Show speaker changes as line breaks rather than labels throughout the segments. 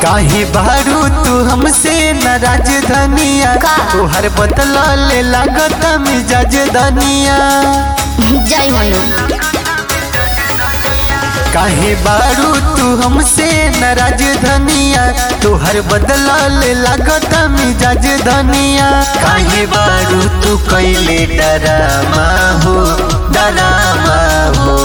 काहे बारू तू हमसे नाराज धनिया
का?
तोहर बदला ले लागत मिजाज धनिया
जय मनु
काहे बारू तू हमसे नाराज धनिया तोहर बदला ले लागत मिजाज धनिया काहे बारू तू कैले डरामा हो डरामा हो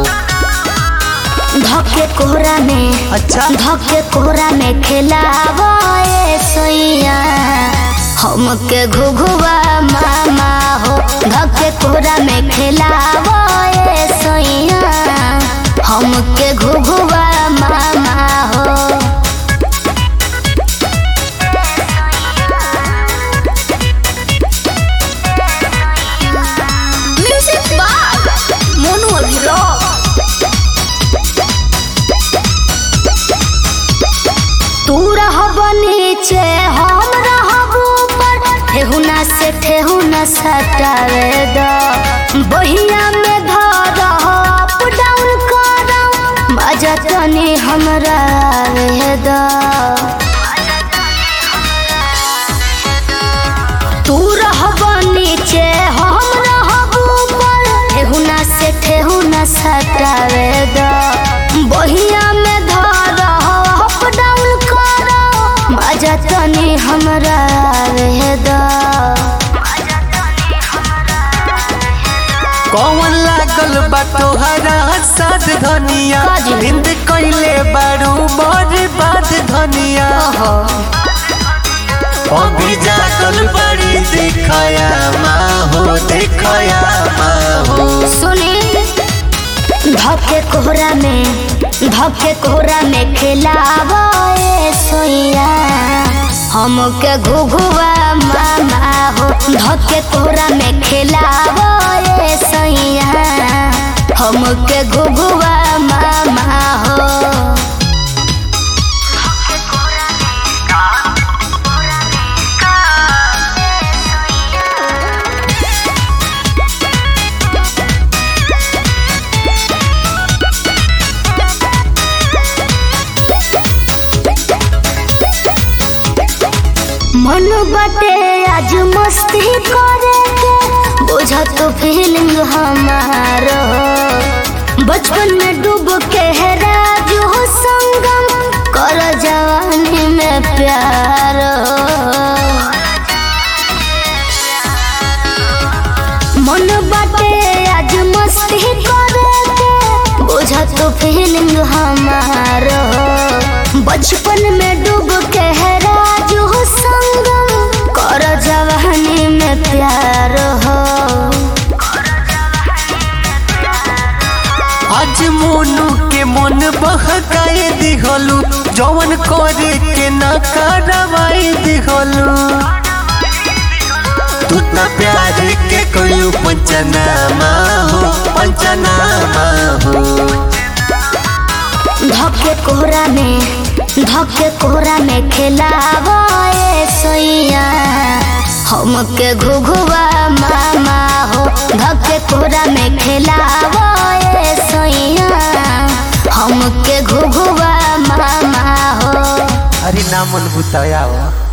धके कोहरा में
अच्छा
धके कोहरा में खिलावा ए सैया हमके घुघुआ मामा हो धके कोहरा में खिलावा ए सैया हमके घुघुआ मामा हो म्यूजिक बाय मोनू अभिराम तू रहब नीचे हम रहब ऊपर ठेहुना से ठेहुना सटावे द बहिया में धर अप डाउन कर मजा तनी हमरा आवे द तू रहब नीचे हम रहब ऊपर ठेहुना से ठेहुना सटावे द बहिया में धर अप डाउन कर मजा तनी हमरा आवे द
कौन लागल बा तोहरा साथ धनिया
काजी?
निंद कैले बारू बड़ बात धनिया अभी जागल बड़ी देखया माहो देखया माहो
सुनी धके कोहरा में धके कोहरा में खिलावा ए सोइया हमके घुघुआ मामा हो धके कोहरा में खिलावा ए सोइया हमके घुघुआ मामा हो मन बटे आज मस्ती करे के बुझा तो फीलिंग हमार बचपन में डूब के हेरा जो संगम कर जवानी में प्यार मन बटे आज मस्ती करे के बुझा तो फीलिंग हमार बचपन में डूब के हेरा जो संगम कर जवानी में प्यार हो
आज मोनू के मन बहकाए दिहलू जवन करे के न करवाई दिहलू तू त प्यार के कोई पंचनामा हो पंचनामा हो
धके कोहरा में धके कोहरा में खिलावा ए सैया हमके घुघुआ मामा हो धके कोहरा में खिलावा ए सैया हमके घुघुआ मामा हो
अरे नामन बुताया